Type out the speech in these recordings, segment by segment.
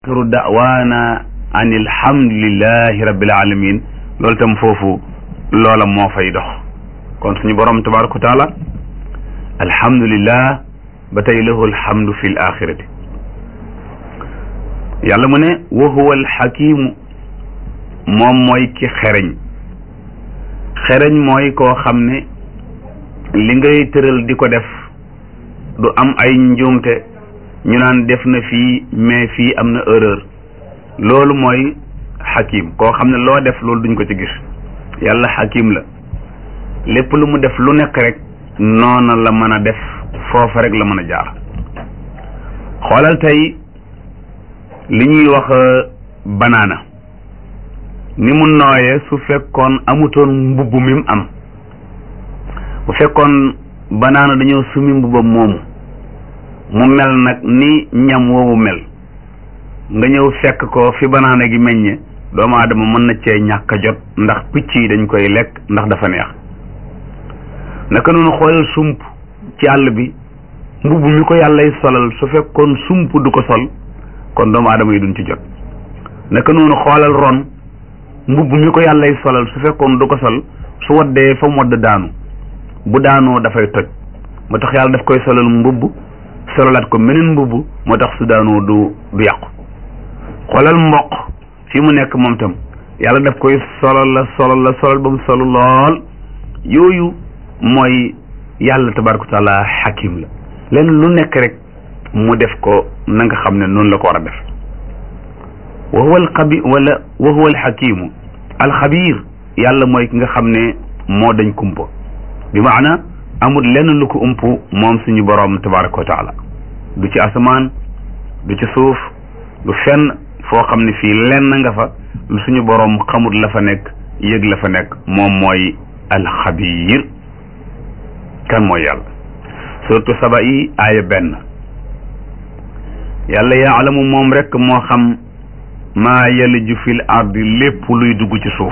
axiru da'waana an alhamdulillahi rabbil alamin loolu tam foofu loola moo fay dox kon suñu borom tabaraka wa taala alhamdulillah ba tey lahu alhamdu fi l axirati yàlla mu ne wa huwa alxakimu moom mooy ki xereñ xereñ mooy koo xam ne li ngay tëral di ko def du am ay njuumte ñu naan def na fii mais fii am na erreur loolu mooy xakim koo xam ne loo def loolu duñ ko ci gis yàlla xakim la lépp lu mu def lu nekk rek noona la mën a def foofa rek la mën a jaar xoolal tey li ñuy wax banaana ni mu nooyee su fekkoon amutoon mbubb mi mu am bu fekkoon banaana dañoo sumi mbubbam moomu mu mel nag ni ñam woowu mel nga ñëw fekk ko fi banaana gi meññe doomu aadama mën na cee ñàkk a jot ndax picc yi dañ koy lekk ndax dafa neex naka noonu xoolal sump ci àll bi mbubb mi ko yàllay solal su fekkoon sump du ko sol kon doomu aadama yi duñ ci jot naka noonu xoolal ron mbubb mi ko yàllay solal su fekkoon du ko sol su waddee fa mu wadd daanu bu daanoo dafay toj moo tax yàlla daf koy solal mbubb solalaat ko meneen mbubb moo tax su daanoo du du yàqu xoolal mboq fi mu nekk moom tam yàlla daf koy solal la solal la solal ba mu solu lool yooyu mooy yàlla tabaraka wa taala xakim la leen lu nekk rek mu def ko na nga xam ne noonu la ko war a def wa huwa alxabi wala wa huwa alxakimu alxabir yàlla mooy ki nga xam ne moo dañ kumpa bi maana amul lenn lu ko ump moom suñu boroom tabaraka wa taala du ci asamaan du ci suuf du fenn foo xam ne fii lenn nga fa lu suñu boroom xamut la fa nekk yëg la fa nekk moom mooy alxabir kan mooy yàlla surtout saba yi aaya benn yàlla yaalamu moom rek moo xam maa yaliju fil ardi lépp luy dugg ci suuf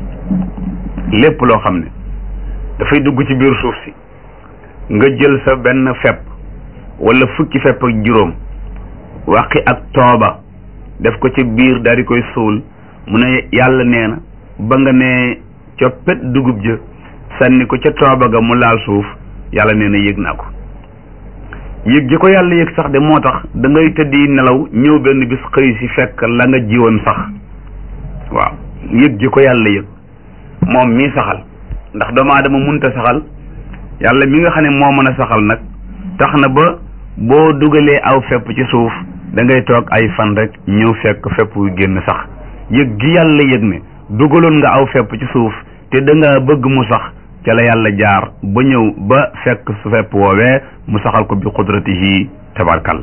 lépp loo xam ne dafay dugg ci biir suuf si nga jël sa benn fepp wala fukki fepp ak juróom waqi ak tooba def ko ci biir daal di koy suul mu ne yàlla nee na ba nga ne coppet dugub ja sànni ko ca tooba ga mu laal suuf yàlla nee na yëg naa ko yëg ji ko yàlla yëg sax de moo tax da ngay tëddi nelaw ñëw benn bis xëy si fekk la nga jiwoon sax waaw yëg ji ko yàlla yëg moom mii saxal ndax doomu aadama munta saxal yàlla mi nga xam ne moo mën a saxal nag tax na ba boo dugalee aw fepp ci suuf da ngay toog ay fan rek ñëw fekk fepp yu génn sax yëg gi yàlla yëg ne dugaloon nga aw fepp ci suuf te da nga bëgg mu sax ca la yàlla jaar ba ñëw ba fekk su fepp woowee mu saxal ko bi qudratihi tabarkal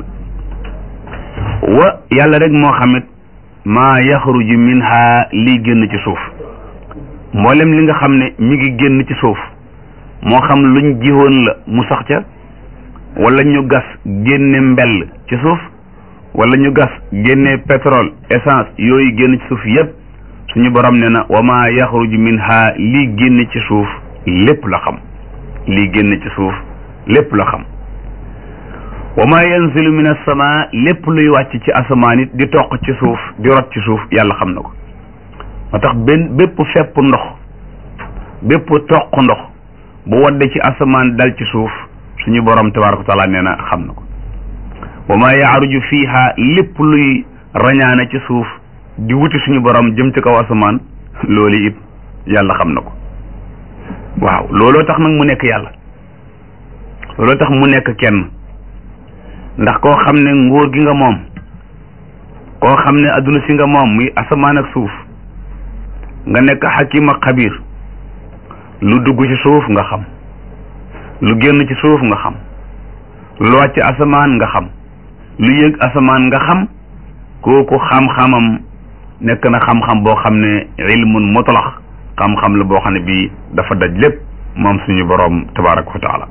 wa yàlla rek moo xamit maa yaxruju minha lii génn ci suuf mboolem li nga xam ne mi ngi génn ci suuf moo xam luñ jiwoon la mu sax ca wala ñu gas génne mbell ci suuf wala ñu gas génne pétrole essence yooyu génn ci suuf yépp suñu borom ne na wa maa yaxruju minha lii génn ci suuf lépp la xam lii génn ci suuf lépp la xam wa maa yanzilu min as-samaa lépp luy wàcc ci asamaan it di toq ci suuf di rot ci suuf yàlla xam na ko moo tax benn bépp fepp ndox bépp toq ndox bu wadde ci asamaan dal ci suuf suñu borom tabaraka wa taala nee na xam na ko wa maa yaaruju fiiha lépp luy rañaane ci suuf di wuti suñu borom jëm ci kaw asamaan loolu it yàlla xam na ko waaw looloo tax nag mu nekk yàlla looloo tax mu nekk kenn ndax koo xam ne nguur gi nga moom koo xam ne adduna si nga moom muy asamaan ak suuf nga nekk xakim ak xabiir lu dugg ci suuf nga xam lu génn ci suuf nga xam lu wàcc asamaan nga xam lu yëg asamaan nga xam kooku xam-xamam nekk na xam-xam boo xam ne ilmun mutlax xam-xam la boo xam ne bii dafa daj lépp moom suñu boroom tabaraka wa taala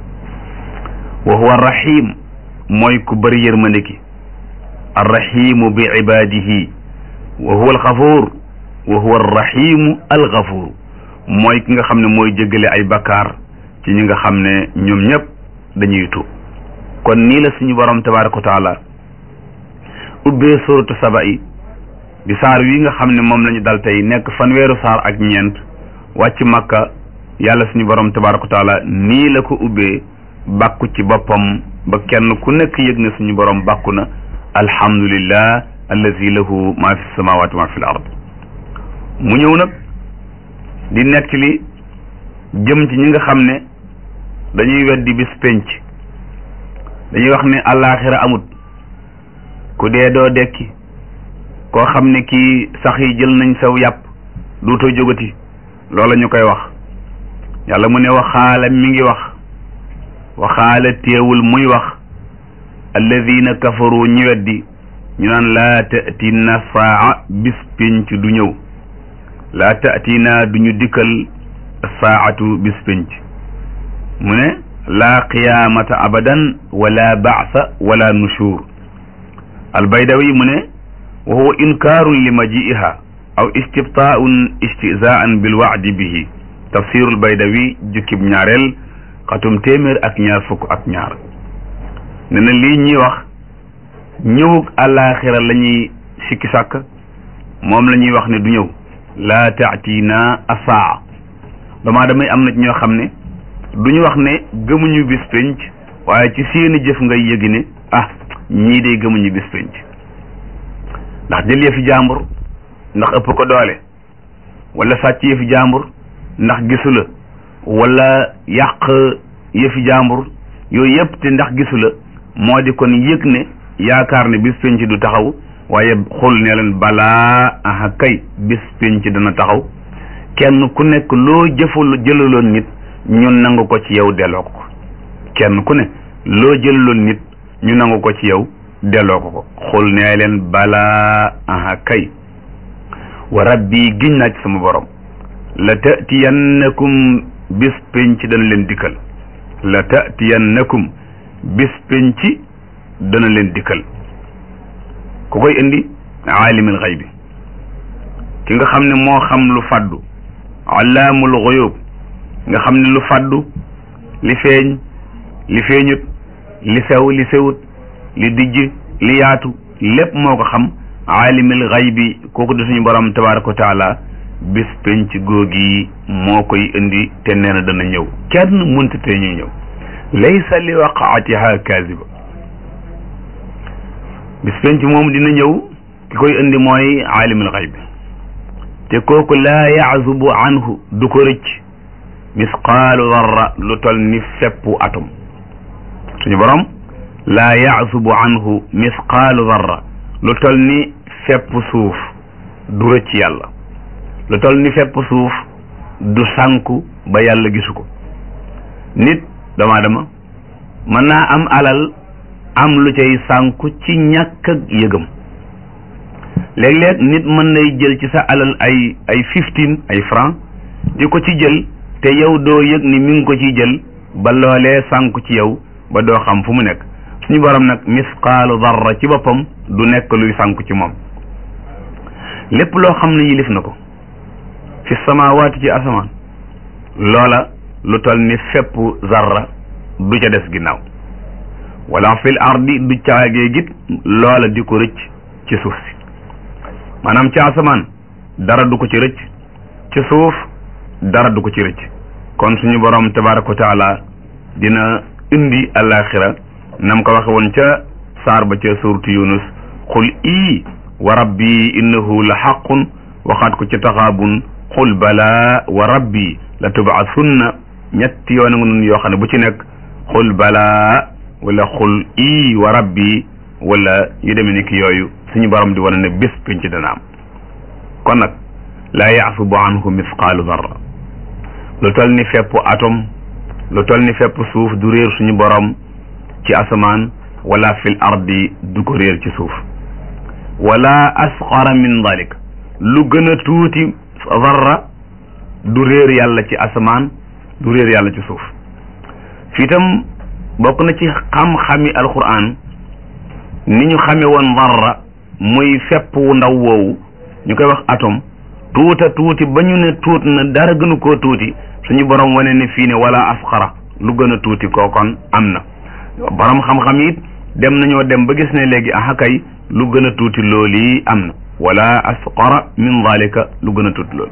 wa huwa rahim mooy ku bëri yërmande ki arrahimu bi ibadihi wa huwa alxafuur wa huwa arrahimu alxafuur mooy ki nga xam ne mooy jéggale ay bakkaar ci ñi nga xam ne ñoom ñëpp dañuy tuub kon nii la suñu borom tabaraka wa taala ubbee suratu saba yi di saar wi nga xam ne moom lañu dal tey nekk fanweeru saar ak ñeent wàcc makka yàlla suñu borom tabaraka wa taala nii la ko ubbee bàkku ci boppam ba kenn ku nekk yëg na suñu borom bàkku na alhamdulillah allazi lahu ma fi samawati ma fi l ard mu ñëw nag di nekk li jëm ci ñi nga xam ne dañuy weddi bis penc dañuy wax ne àllaaxira amut ku dee doo dekki koo xam ne kii sax yi jël nañ saw yàpp duutoo jógati loola ñu koy wax yàlla mu ne waxaala mi ngi wax waxaala teewul muy wax alladina kafaru ñi weddi ñu naan laa tatina saa bis penc du ñëw laa tatina du ñu dikkal saatu bis penc mu ne laa qiyaamata abadan wala baasa wala nushur albaydawi mu ne wa huwa inkaarun li maji'iha aw istibtaa'un istizaan bil wa'di bihi tafsirul baydawi jukkib ñaareel xatum téeméer ak ñaar fukk ak ñaar ne na lii ñuy wax ñëwug àllaaxira la ñuy sikki sàkk moom la ñuy wax ne du ñëw laa taatina asaa damaa damay am na ci ñoo xam ne du ñu wax ne gëmuñu bis penc waaye ci seeni jëf ngay yëgi ne ah ñii de gëmuñu bis penc ndax jël yëfi jàmbur ndax ëpp ko doole wala sàcc yëfi jàmbur ndax gisu la wala yàq yëfi jàmbur yooyu yëpp te ndax gisu la moo di kon yëg ne yaakaar ne bis penc du taxaw waaye xul ne leen balaa aha kay bis penc dana taxaw kenn ku nekk loo jëfal jëlaloon nit ñu nangu ko ci yow delloo ko ko kenn ku ne loo jëlaloon nit ñu nangu ko ci yow delloo ko ko xul nee leen balaa aha kay wa rabbi giñ naa ci sama borom la tatiyannakum bis penc dana leen dikkal la tatiyannakum bis penc dana leen dikkal ku koy indi aalimul xaybi ki nga xam ne moo xam lu faddu allaamul xuyub nga xam ne lu faddu li feeñ li feeñut li sew li sewut li dijj li yaatu lépp moo ko xam aalimul xaybi kooku di suñu borom tabaraka wa taala bis penc googi moo koy indi te nee na dana ñëw kenn mënta te ñuy ñëw laysa li waqaatiha kaziba bis penc moom dina ñëw ki koy indi mooy aalimul xayb te kooku laa yaazubu anhu du ko rëcc misqaalu darra lu tol ni feppu atom suñu borom laa yaazubu anhu misqaalu darra lu tol ni fepp suuf du rëcc yàlla lu tol ni fepp suuf du sànku ba yàlla gisu ko nit doomu aadama mën naa am alal am lu cay sànku ci ñàkk ak yëgam léeg-léeg nit mën nay jël ci sa alal ay ay fifteen ay franc di ko ci jël te yow doo yëg ni mi ngi ko ciy jël ba loolee sànku ci yow ba doo xam fu mu nekk suñu borom nag misqaalu darra ci boppam du nekk luy sànku ci moom lépp loo xam ne yilif na ko fi samawaati ci asamaan loola lu tol ni fepp zarra du ca des ginnaaw wala fil ardi du caagee git loola di ko rëcc ci suuf si maanaam ci asamaan dara du ko ci rëcc ci suuf dara du ko ci rëcc kon suñu borom tabaraka wa taala dina indi alaxira nam ko waxe woon ca saar ba ca suuratu yunus xul ii wa rabbi innahu la xaqun waxaat ko ca taxaabun xul balaa wa rabbi la tubaasunna ñetti yoon nga nun yoo xam ne bu ci nekk xul balaa wala xul ii wa rabbi wala yu demee ni ki yooyu suñu borom di wane ne bés penc dana am kon nag laa yaasubu anhu misqaalu darra lu tol ni fepp atom lu tol ni fepp suuf du réer suñu borom ci asamaan wala fil ardi du ko réer ci suuf wala asqara min dalik lu gën a tuuti darra du réer yàlla ci asamaan du réer yàlla ci suuf fii tam bokk na ci xam-xami alquran ni ñu xame woon darra muy fepp wu ndaw woowu ñu koy wax atome tuuta tuuti ba ñu ne tuut na dara gënu koo tuuti suñu borom wane ne fii ne wala asxara lu gën a tuuti kookon am na borom xam-xam it dem nañoo dem ba gis ne léegi aha kay lu gën a tuuti loolu yi am na wala asqara min dalika lu gën a tuuti loolu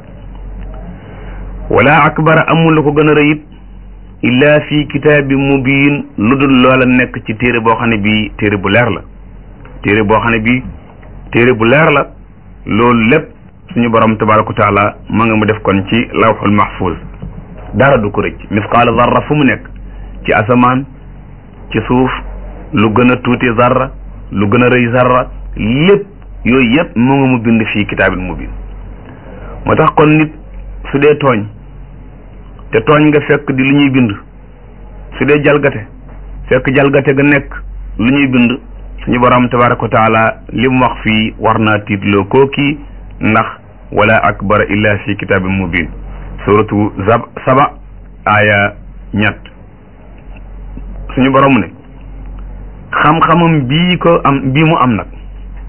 wala akbara amul lu ko gën a rëyit illa fi kitaabi mubin lu dul loola nekk ci téere boo xam ne bii téere bu leer la téere boo xam ne bii téere bu leer la loolu lépp suñu borom tabaraka wa taala ma nga mu def kon ci lawxul mahfuz dara du ko rëcc misqaala zarra fu mu nekk ci asamaan ci suuf lu gën a tuuti zarra lu gën a rëy zarra lépp yooyu yëpp mu nga mu bind fii kitaabil mubin moo tax kon nit su dee tooñ te tooñ nga fekk di lu ñuy bind su dee jalgate fekk jalgate ga nekk lu ñuy bind suñu borom tabaraka wa taala li mu wax fii war naa tiitloo kooki ndax wala akbara illa fi kitaabin mubin suratu zab saba aaya ñett suñu borom ne xam-xamam bii ko am bii mu am nag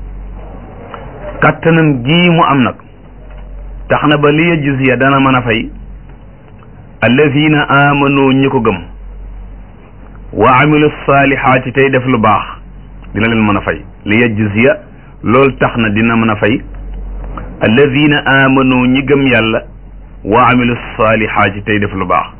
kattanam gii mu am nag tax na ba li yajziya dana mën a fay allazina amanu ñi ko gëm wa amilu saalihaati tey def lu baax dina leen mën a fay li yajziya loolu tax na dina mën a fay allazina amanu ñi gëm yàlla wa amilu saalihaati tey def lu baax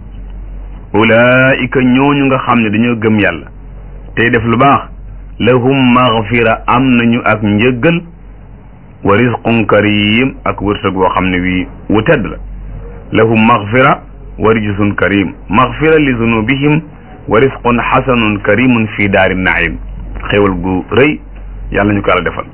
ulaika ñooñu nga xam ne dañoo gëm yàlla tey def lu baax lahum maghfira am nañu ak njëggal wa rizqun karim ak wërsëg woo xam ne wii wu tedd la lahum maghfira wa rijsun karim maghfira li zunubihim wa rizqun xasanun karimun fi daari naim xéwal gu rëy yàlla ñu ko yàlla defal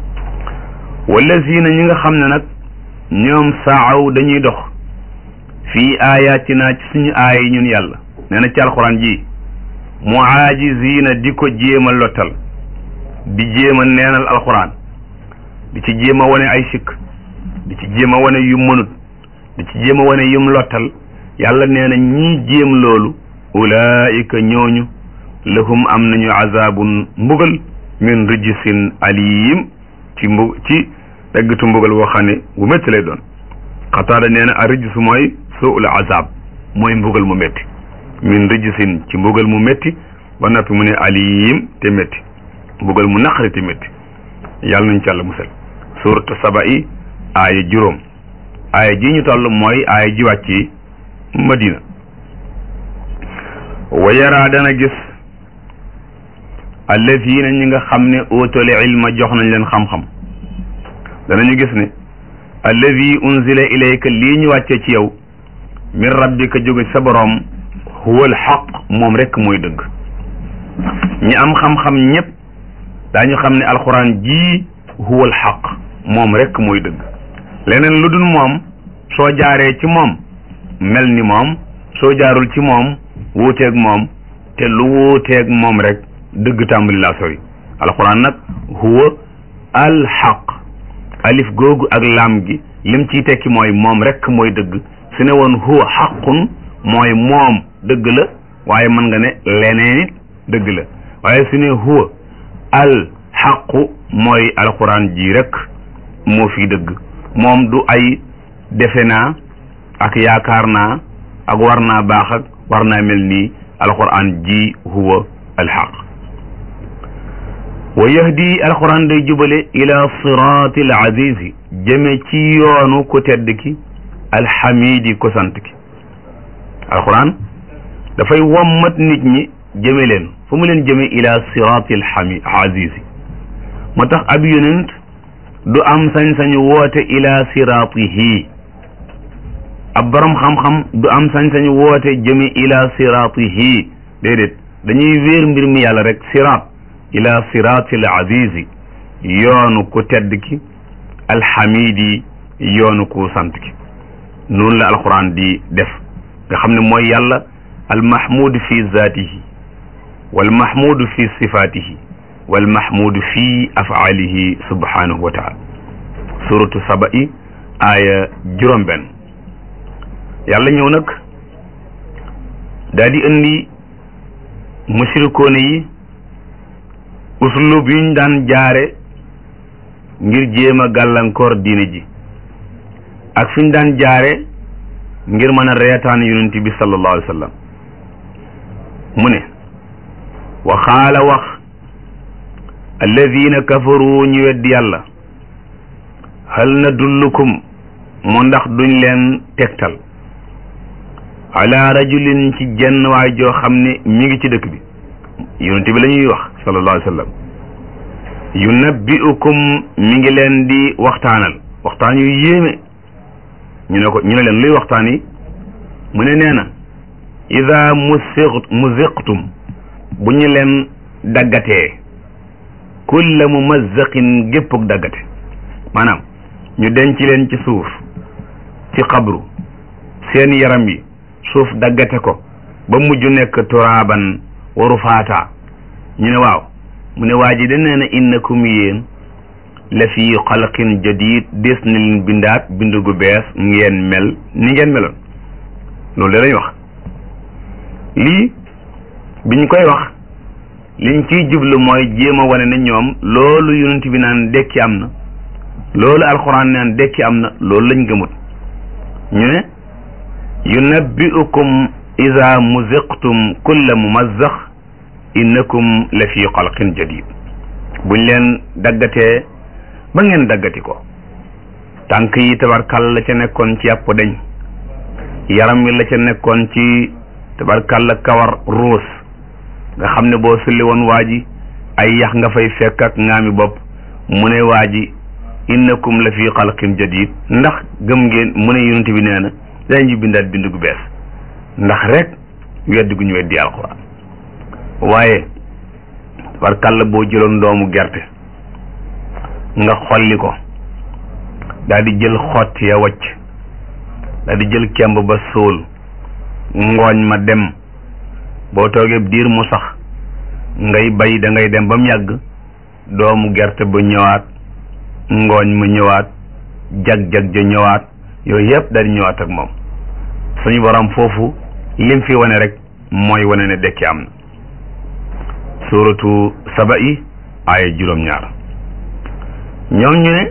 wallazina ñi nga xam ne nag ñoom saaw dañuy dox fii ayatina ci suñu aaya yi ñun yàlla nee na ci alxuraan ji muajizina di ko jéem a lottal di jéem a neenal alxuraan di ci jéem a wane ay sikk di ci jéem a wane yu mënut di ci jéem a wane yum lottal yàlla nee na ñii jéem loolu ulaika ñooñu lahum am nañu azabun mbugal min rijsin alim ci mbu ci teggitu mbugal woo xam ne bu métti lay doon xataada nee na a rijsu mooy suul azab mooy mbugal mu métti min rijsin ci mbugal mu métti ba noppi mu ne alim te métti mbugal mu naqari te métti yàlla nañ ci yàlla musal suratu saba yi aaya juróom aaya ji ñu toll mooy aaya ji wàcc yi madina wa yaraa dana gis allazina ñi nga xam ne uutale ilma jox nañ leen xam-xam danañu gis ne allazi unzila ilayka lii ñu wàcce ci yow min rabbika jóge sa boroom huwa al xaq moom rekk mooy dëgg ñi am xam-xam ñépp daañu xam ne alxuraan jii huwa al xaq moom rekk mooy dëgg leneen lu dul moom soo jaaree ci moom mel ni moom soo jaarul ci moom wuuteeg moom te lu wuuteeg moom rek dëgg tàmbali laa sori alxuraan nag huwa al xaq alif googu ak laam gi lim ciy tekki mooy moom rek mooy dëgg su ne woon huwa xaqun mooy moom dëgg la waaye mën nga ne leneen it dëgg la waaye su ne huwa al xaqu mooy alxuraan ji rek moo fi dëgg moom du ay defe naa ak yaakaar naa ak war naa baax ak war naa mel nii alxuraan ji huwa alxaq wa yahdi alxuraan day jubale ila siraati al azizi jëme ci yoonu ku tedd ki alxamidi ko sant ki alxuraan dafay wommat nit ñi jëme leen fu mu leen jëme ila siraati alxami azizi moo tax ab yonent du am sañ-sañu woote ila siraatihi ab borom xam-xam du am sañ-sañu woote jëme ila siraatihi déedéet dañuy wéer mbir mi yàlla rek siraat ila siraati al azizi yoonu ku tedd ki alxamidi yoonu ku sant ki noonu la alquran di def nga xam ne mooy yàlla almahmudu fi zaatihi walmahmudu fi sifaatihi walmahmudu fi afaalihi subhanahu wa taala suratu saba'i aaya juróom benn yàlla ñëw nag daal di indi mushrikoone yi uslub yuñ daan jaare ngir jéem a gàllankoor diine ji ak fi ñu daan jaare ngir mën a reetaan yonent bi sallallahu alayhi wa sallam mu ne wa xaala wax alladina kafaru ñu weddi yàlla hal nadullukum mu ndax duñ leen tegtal ala rajulin ci jenn waay joo xam ne mi ngi ci dëkk bi yonent bi la ñuy wax sallallahu alayhi wa sallam yunabbi'ukum mi ngi leen di waxtaanal waxtaan yu yéeme ñu ne ko ñu ne leen luy waxtaan yi mu ne nee na ida musiq muziqtum bu ñu leen daggatee kulla mumazzaqin géppug daggate maanaam ñu denc leen ci suuf ci xabru seen yaram yi suuf daggate ko ba mujj nekk turaaban waru faata ñu ne waaw mu ne waa ji da nee na innakum yéen la fi xalqin jadid des na leen bindaat bind gu bees ngeen mel ni ngeen meloon loolu de lañ wax lii biñ koy wax liñ ciy jublu mooy jéem a wane ne ñoom loolu yonent bi naan dekki am na loolu alxuraan naan dekki am na loolu lañ gëmut ñu ne yunabbi'ukum ida muziqtum kulla mumazzax innakum la fi xalqin jadid buñ leen daggatee ba ngeen daggati ko tànk yi tabarkal la ca nekkoon ci yàpp dañ yaram wi la ca nekkoon ci tabarkal la kawar ruus nga xam ne boo sulli woon waa ji ay yax nga fay fekk ak ngaami bopp mu ne waa ji innakum la fi xalqin jadid ndax gëm ngeen mu ne yonent bi nee na dañu bindaat bind gu bees ndax rek weddi gu ñu weddi alxuraan waaye tabarkal boo jëloon doomu gerte nga xolli ko daal di jël xott ya wacc daal di jël kemb ba sóol ngooñ ma dem boo toogee diir mu sax ngay bay da ngay dem ba mu yàgg doomu gerte ba ñëwaat ngooñ mu ñëwaat jag-jag ja ñëwaat yooyu yëpp daal di ñëwaat ak moom suñu borom foofu lim fi wane rek mooy wane ne dekki am na suuratu saba yi aaya juróom-ñaar ñoom ñu ne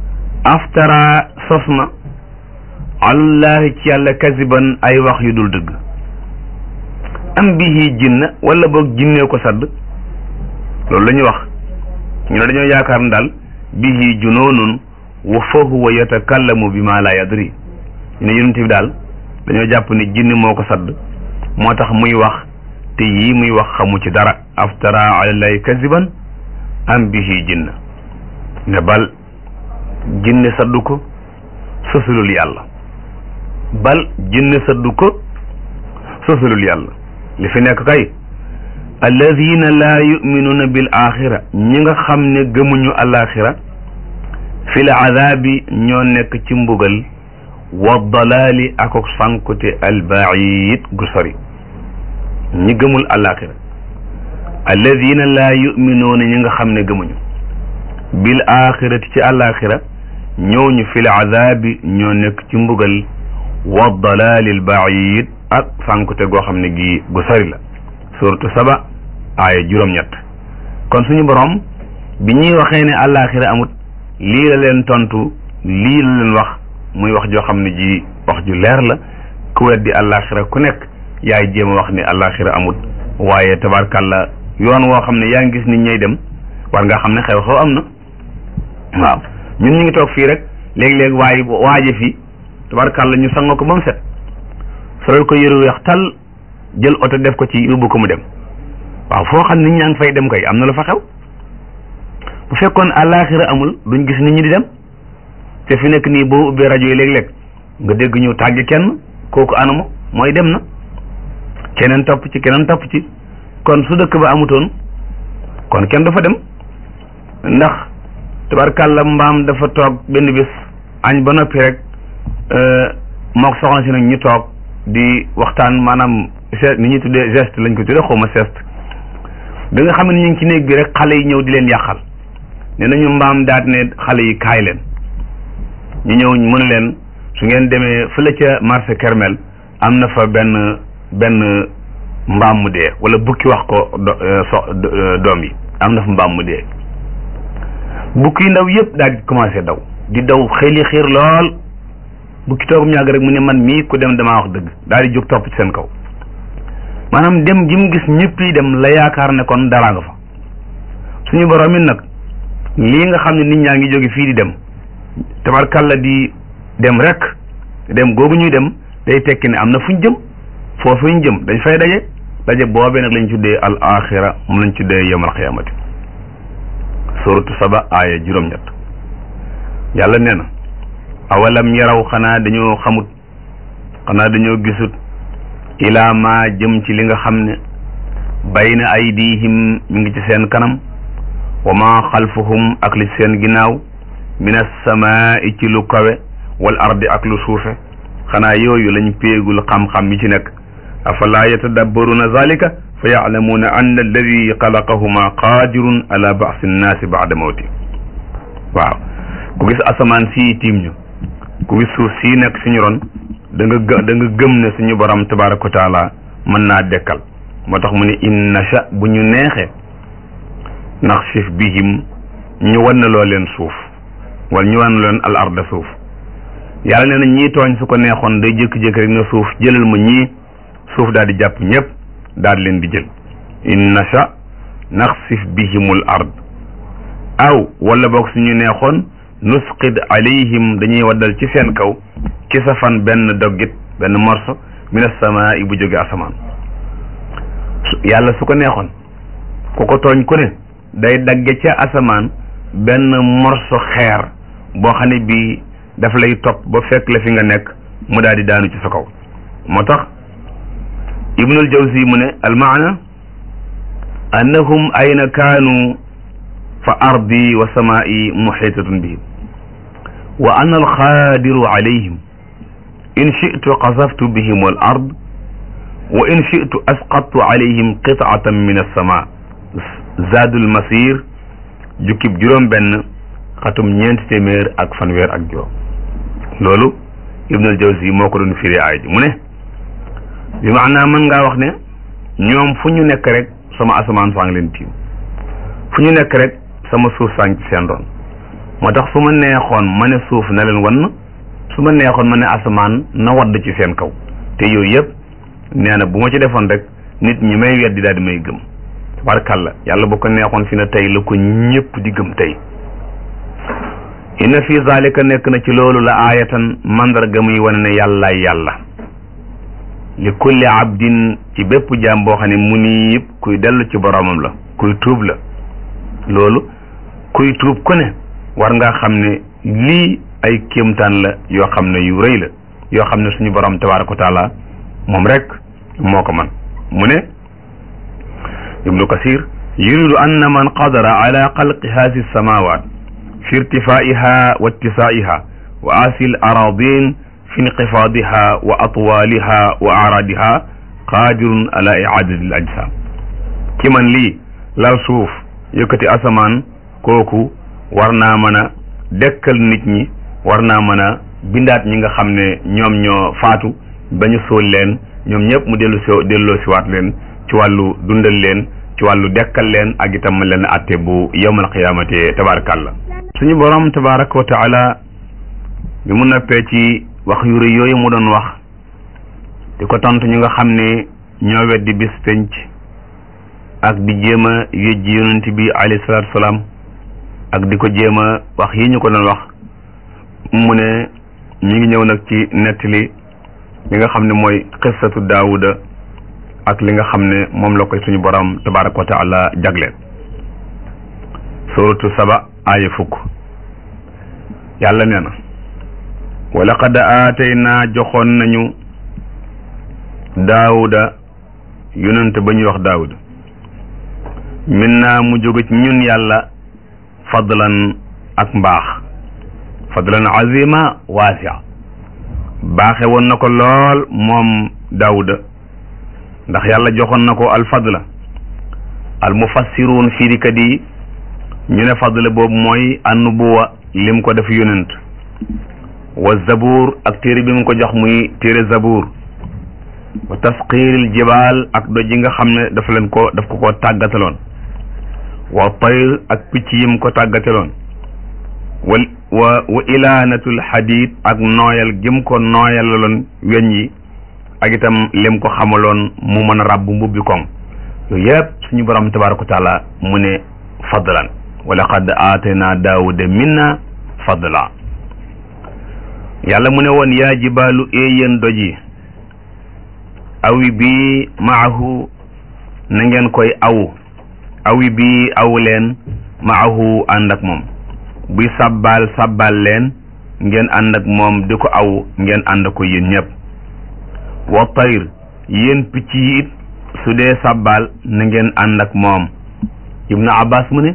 aftara sos na alallahi ci yàlla kasiban ay wax yu dul dëgg am bihi jinna wala boog jinnee ko sadd loolu la ñuy wax ñu ne dañoo yaakaar ne daal bihi junoonun wa fa huwa yatakallamu bi ma la yadri ñu ne yonent bi daal dañoo jàpp ne jinni moo ko sadd moo tax muy wax te yii muy wax xamu ci dara aftara alallahi kasiban am bihi jinna ne bal jinne saddu ko sosulul yàlla bal jinne saddu ko sosulul yàlla li fi nekk kay alladina laa yuminuuna bil axira ñi nga xam ne gëmuñu alaxira fi l azabi ñoo nekk ci mbugal wa dalaali akok sankute albaid gu sori ñi gëmul alaxira alladina laa yuminuuna ñi nga xam ne gëmuñu bil axirati ci alaxira ñooñu fi l azabi ñoo nekk ci mbugal wa dalaali albaid ak sankute goo xam ne gi gu sori la suratu saba aaya juróom-ñett kon suñu borom bi ñuy waxee ne alaxira amut lii la leen tontu lii la leen wax muy wax joo xam ne ji wax ju leer la ku weddi alaxira ku nekk yaay jéem a wax ne alaxira amut waaye tabarkàlla yoon woo xam ne yaa ngi gis nit ñay dem war nga xam ne xew-xew am na waaw ñun ñu ngi toog fii rek léeg-léeg waaye waaje fii tabarkàlla ñu sanga ko ba mu set solal ko yëru weex tal jël oto def ko ci yóbbu ko mu dem waaw foo xam nit ñaa ngi fay dem kay am na lu fa xew bu fekkoon àllaaxira amul duñ gis nit ñi di dem te fi nekk nii boo ubbee rajo yi léeg-léeg nga dégg ñu tàgg kenn kooku anamu mooy dem na keneen topp ci keneen topp ci kon su dëkk ba amutoon kon kenn dafa dem ndax tabarkàlla mbaam dafa toog benn bis añ ba noppi rek mook soxna si nag ñu toog di waxtaan maanaam geste ni ñuy tuddee geste lañ ko tuddee xaw ma geste bi nga xam ne ñu ngi ci néeg bi rek xale yi ñëw di leen yàqal ne nañu mbaam daat ne xale yi kaay leen ñu ñëw mu ne leen su ngeen demee fële ca marché Kermel am na fa benn benn mbaam mu dee wala bukki wax ko so doom yi am na fa mbaam mu dee bukki yu ndaw yëpp daal di commencé daw di daw xeli xiir lool bukki toogum ñàgg rek mu ne man mii ku dem damaa wax dëgg daal di jóg topp ci seen kaw maanaam dem gi mu gis ñëpp yi dem la yaakaar ne kon dara nga fa suñu borom it nag lii nga xam ne nit ñaa ngi jóge fii di dem tabarkalla di dem rek dem googu ñuy dem day tekki ne am na fuñ jëm foofu ñu jëm dañ fay daje daje boobee nag lañ tuddee al axira mu lañ tuddee yawmal qiyaamati suratu saba aaya juróom-ñett yàlla nee na awalam yaraw xanaa dañoo xamut xanaa dañoo gisut ilaa ma jëm ci li nga xam ne bayna aydihim mi ngi ci seen kanam wa ma xalfahum ak li seen ginnaaw min assamaa'i ci lu kawe wal ardi ak lu suufe xanaa yooyu lañ péegul xam-xam yi ci nekk afalaa yatadabbaruna zalika fa yaclamuuna anna alladi xalaqahuma qaadirun ala basi nnaasi bada mawti waaw ku gis asamaan sii tiim ñu ku gis suuf sii nekk suñu ron da nga gë da nga gëm ne suñu borom tabaraka wa taala mën naa dekkal moo tax mu ne in nasha bu ñu neexee naxsif bihim ñu wan loo leen suuf wala ñu wan leen al arda suuf yàlla nee na ñii tooñ su ko neexoon day jékki-jékki rek na suuf jëlal ma ñii suuf daal di jàpp ñëpp daal di leen di jël in nasha naxsif bihimul ard aw wala boog suñu neexoon nusqid alayhim dañuy waddal ci seen kaw ci safan benn doggit benn morso min assamaa bu jóge asamaan yàlla su ko neexoon ku ko tooñ ku ne day dagge ca asamaan benn morso xeer boo xam ne bii daf lay topp ba fekk la fi nga nekk mu daal di daanu ci sa kaw moo tax ibnul jawzi mu ne almaana annahum ayna kaanu fa ardi wa samaa'i muhitatun bihim wa ana alqadiru alayhim in shi'tu qasaftu bihim al ard wa in shi'tu asqattu alayhim qit'atan min as-samaa zaadul masir jukkib juróom benn xatum ñeenti téeméer ak fanweer ak juróom loolu ibnul jawzi moo ko doon firi aay ji mu ne bi maanaam mën ngaa wax ne ñoom fu ñu nekk rek sama asamaan saa ngi leen tiim fu ñu nekk rek sama suuf saa ngi ci seen ron moo tax su ma neexoon ma ne suuf na leen wan su ma neexoon ma ne asamaan na wadd ci seen kaw te yooyu yëpp nee na bu ma ci defoon rek nit ñi may weddi daal di may gëm tabarkàlla yàlla bu ko neexoon fi na tey la ko ñëpp di gëm tey inna fi zalika nekk na ci loolu la aayatan mandarga muy wane ne yàllaay yàlla li kulli abdin ci bépp jaam boo xam ne munib kuy dellu ci boromam la kuy tuub la loolu kuy tuub ku ne war ngaa xam ne lii ay kéemtaan la yoo xam ne yu rëy la yoo xam ne suñu borom tabaraka wa taala moom rek moo ko man mu ne ibnu kasir yuridu anna man qadara ala xalqi haasi samawat fi irtifaiha wa ittisaiha wa asil aradin fi inqifaadiha wa atwaaliha wa araadiha qaadirun ala iadati al ajsam ki man lii lal suuf yëkkati asamaan kooku war naa mën a dekkal nit ñi war naa mën a bindaat ñi nga xam ne ñoom ñoo faatu ba ñu suul leen ñoom ñëpp mu dellu si delloo siwaat leen ci wàllu dundal leen ci wàllu dekkal leen ak itam leen atte bu yawmal qiyaamate tabarakallah suñu borom tabaraka wa taala bi mu noppee ci wax yu rëy yooyu mu doon wax di ko tontu ñu nga xam ne ñoo weddi bis penc ak di jéem a yëjji yonent bi alayhi salaatu salaam ak di ko jéem a wax yi ñu ko doon wax mu ne ñu ngi ñëw nag ci nettali li nga xam ne mooy xissatu daawuda ak li nga xam ne moom la koy suñu borom tabaraka wa taala jagleel suratu saba aaya fukk yàlla nee na wa laqad aataynaa joxoon nañu daawuda yonent ba ñuy wax daawuda min naa mu jóge ci ñun yàlla fadlan ak mbaax fadlan azima waasia baaxe woon na ko lool moom daawuda ndax yàlla joxoon na ko alfadla al mufassiruun firikat yi ñu ne fadla boobu mooy annubuwa lim ko def yonent wa zabuur ak téere bi mu ko jox muy téere zabuur wa tasqiiril jibaal ak doj yi nga xam ne dafa leen ko daf ko ko tàggataloon wa tayr ak picc yim ko tàggataloon wa wa wa ilaanatul xadiid ak nooyal gim ko nooyalaloon weñ yi ak itam lim ko xamaloon mu mën a ràbb mbubbi koŋ yooyu yëpp suñu borom tabaaraka wa taala mu ne fadlan wa laqad aatayna daawuda minna fadla yàlla mu ne woon yaa jibaalu éeyéen doj yi awi bi maahu na ngeen koy awu awi bi awu leen maahu ànd ak moom buy sàbbaal sàbbaal leen ngeen ànd ak moom di ko aw ngeen ànd ko yéen ñëpp wa tayr yéen picc yi it su dee sàbbaal na ngeen ànd ak moom ibnu abbas mu ne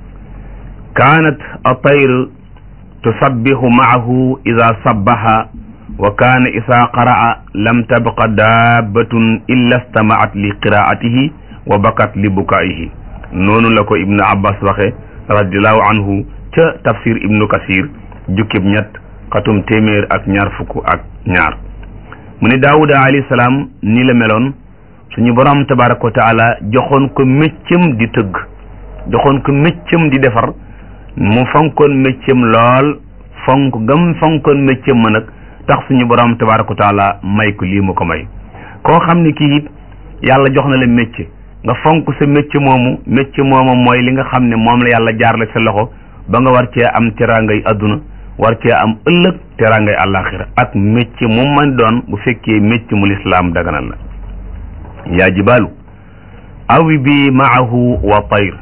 kaanat a tayr tusabbihu maahu ida sabbaha wa kaana isa qaraa lam tabqa daabatun illa stamaat li qiraatihi wa bakat li bukaihi noonu la ko ibnu abbas waxe radiallahu anhu ca tafsir ibnu kasir jukkib ñett xatum téeméer ak ñaar fukk ak ñaar mu ne daawuda alayhi salaam nii la meloon suñu borom tabaraka wa taala joxoon ko méccam di tëgg joxoon ko méccam di defar mu fonkoon méccam lool fonk gam fonkoon méccam ma nag tax suñu borom tabaraka wa taala may ko lii mu ko may koo xam ne kii it yàlla jox na la mécc nga fonk sa mécc moomu mécc moomu mooy li nga xam ne moom la yàlla jaarale sa loxo ba nga war cee am teraangay adduna war cee am ëllëg teraangay àllaaxira ak mécc mu man doon bu fekkee mécc mu lislaam daganal la yaa jibaalu awi bi maahu wa tayr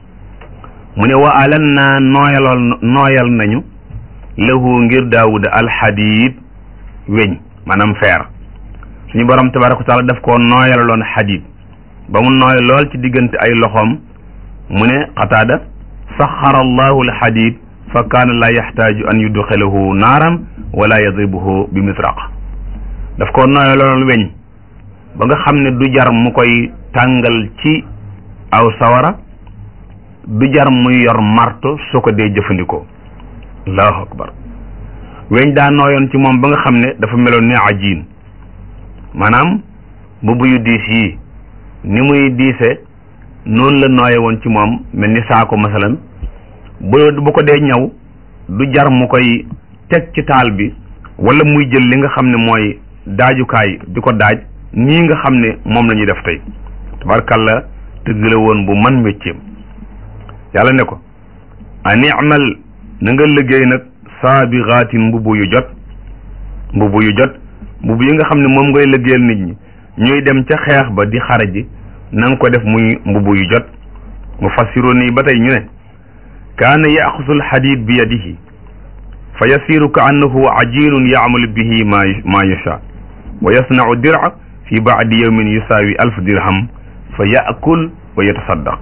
mu ne wa alan naa nooyalool nooyal nañu lahu ngir daawuda alxadiid weñ maanaam feer suñu borom tabaraka wa taala daf koo nooyalaloon xadiid ba mu nooy lool ci diggante ay loxoom mu ne qataada saxara allahu alxadid fa kaana laa yaxtaaju an yudxilahu naaran wala yadribuhu bi misraq daf ko nooy lool weñ ba nga xam ne du jar mu koy tàngal ci aw sawara du jar muy yor marto su ko dee jëfandikoo allahu akbar weñ daa nooyoon ci moom ba nga xam ne dafa meloon ni ajiin maanaam mbubb yu diis yii ni muy diise noonu la nooye woon ci moom mel ni saako masalan bu bu ko dee ñaw du jar mu koy teg ci taal bi wala muy jël li nga xam ne mooy daajukaay di ko daaj nii nga xam ne moom la ñuy def tey tabarkàlla tëgg la woon bu man mécceem yàlla ne ko an imal na nga liggéey nag saabixaatin mbubu yu jot mbubu yu jot mbubu yi nga xam ne moom ngay liggéeyal nit ñi ñuy dem ca xeex ba di xare ji na nga ko def muy mbubu yu jot mu fassiru nii ba tey ñu ne kaana yaxusu alxadid bi yadihi fa yasiru ka annahu ajinun yaamalu bihi ma ma yasha wa yasnau dira fi baadi yawmin yusaawi alf dirham fa yaakul wa yatasaddaq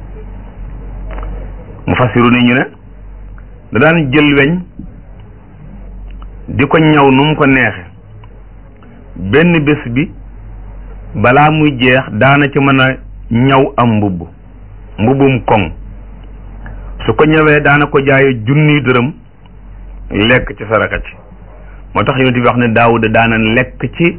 mu fassiru ni ñu ne da daan jël weñ di ko ñaw nu mu ko neexe benn bés bi balaa muy jeex daana ci mën a ñaw am mbubb mbubbum koŋ su ko ñëwee daana ko jaaye junni dërëm lekk ci saraka ci moo tax yonent bi wax ne daawuda daana lekk ci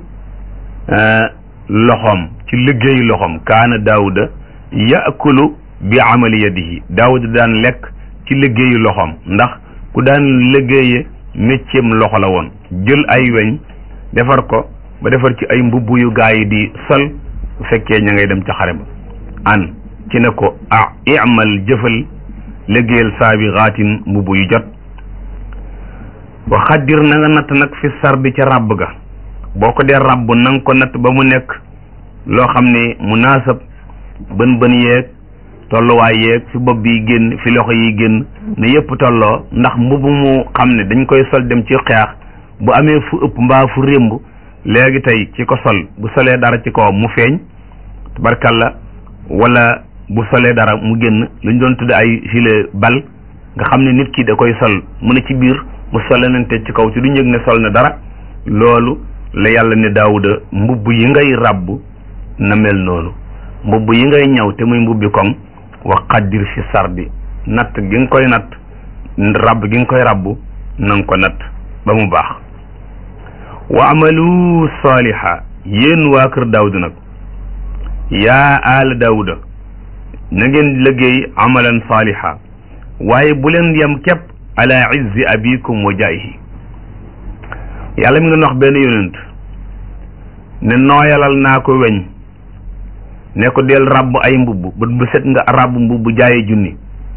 loxoom ci liggéeyu loxoom kaana daawuda yaakulu bi amali yadihi daawuda daan lekk ci liggéeyu loxoom ndax ku daan liggéeye mécceem loxo la woon jël ay weñ defar ko ba defar ci ay mbubb yu gaa yi di sol bu fekkee ña ngay dem ca xare ba an ci ne ko ah imal jëfal liggéeyal saabi xaatin mbubb yu jot wa xaddir na nga natt nag fi sardi ca ràbb ga boo ko dee ràbb na nga ko natt ba mu nekk loo xam ne munaasab bën bën yeeg tolluwaay yeeg fi bopp bi génn fi loxo yi génn ne yëpp tolloo ndax mbubb mu xam ne dañ koy sol dem ci xeex bu amee fu ëpp mbaa fu rémb léegi tey ci ko sol bu solee dara ci kaw mu feeñ tabarkalla wala bu solee dara mu génn lu ñu doon tudde ay gilet bal nga xam ne nit ki da koy sol mu ne ci biir mu solenante ci kaw ci du yëg ne sol na dara loolu la yàlla ne daawuda mbubb yi ngay ràbb na mel noonu mbubb yi ngay ñaw te muy mbubbi koŋ wa qaddir fi sardi natt gi nga koy natt ràbb gi nga koy ràbb na nga ko natt ba mu baax wa amalu saaliha yéen waa kër daawuda nag yaa aala daawuda na ngeen liggéey amalan saaliha waaye bu leen yem képp ala izzi abikum wa jaayihi yàlla mi nga wax benn yonent ne nooyalal naa ko weñ ne ko del ràbb ay mbubb ba bu set nga ràbb mbubb jaaye junni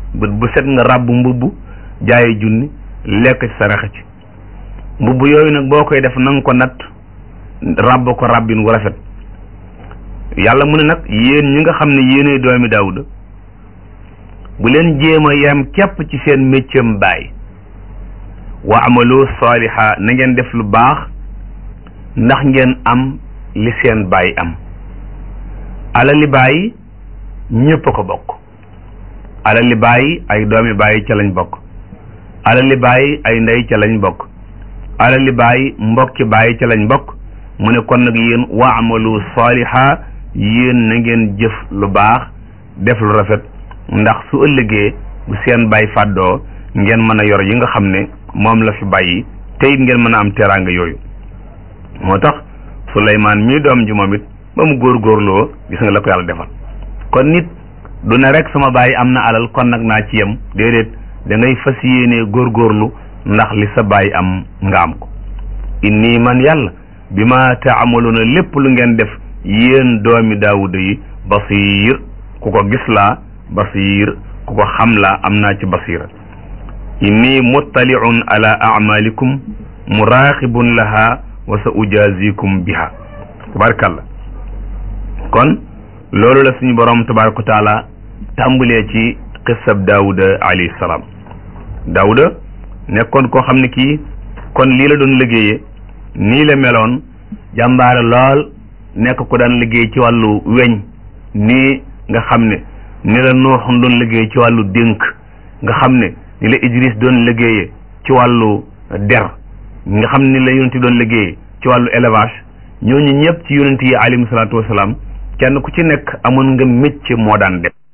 bët bu set nga ràbb mbubb jaaye junni lekk ci saraxe ci mbubb yooyu nag boo koy def na nga ko natt ràbb ko ràbbin wu rafet yàlla mu ne nag yéen ñi nga xam ne yéenay doomi daawuda bu leen jéem a yem képp ci seen méccam baay wa amalu saaliha na ngeen def lu baax ndax ngeen am li seen baay am alali baay ñépp ko bokk alali baay ay doomi baay ca lañ bokk alali baay ay ndey ca lañ bokk alali baay mbokki baay ca lañ bokk mu ne kon nag yéen wa amalu saaliha yéen na ngeen jëf lu baax def lu rafet ndax su ëllëgee bu seen baay fàddoo ngeen mën a yor yi nga xam ne moom la fi bàyyi te it ngeen mën a am teraanga yooyu moo tax Suleymaan mii doom ji moom it ba mu góorgóorloo gis nga la ko yàlla defal kon nit du ne rek sama baay am na alal kon nag naa ci yem déedéet da ngay fas yéenee góorgóorlu ndax li sa baay am nga am ko inni man yàlla bi ma taamaluuna lépp lu ngeen def yéen doomi daawuda yi basiir ku ko gis laa basiir ku ko xam laa am naa ci basiira inni muttaliun ala amalikum muraqibun laha wa sa ujazikum biha tabarakallah kon loolu la suñu borom tabaraka wa taala tàmbalee ci qissab daawuda alayhi salaam daawuda nekkoon koo xam ne kii kon lii la doon liggéeyee nii la meloon jàmbaare lool nekk ko daan liggéey ci wàllu weñ nii nga xam ne ni la nooxun doon liggéey ci wàllu dénk nga xam ne ni la Idris doon liggéeyee ci wàllu der nga xam ni la yonent yi doon liggéeyee ci wàllu élevage ñooñu ñëpp ci yonent yi alayhimu salaatu wasalaam kenn ku ci nekk amoon nga métier moo daan def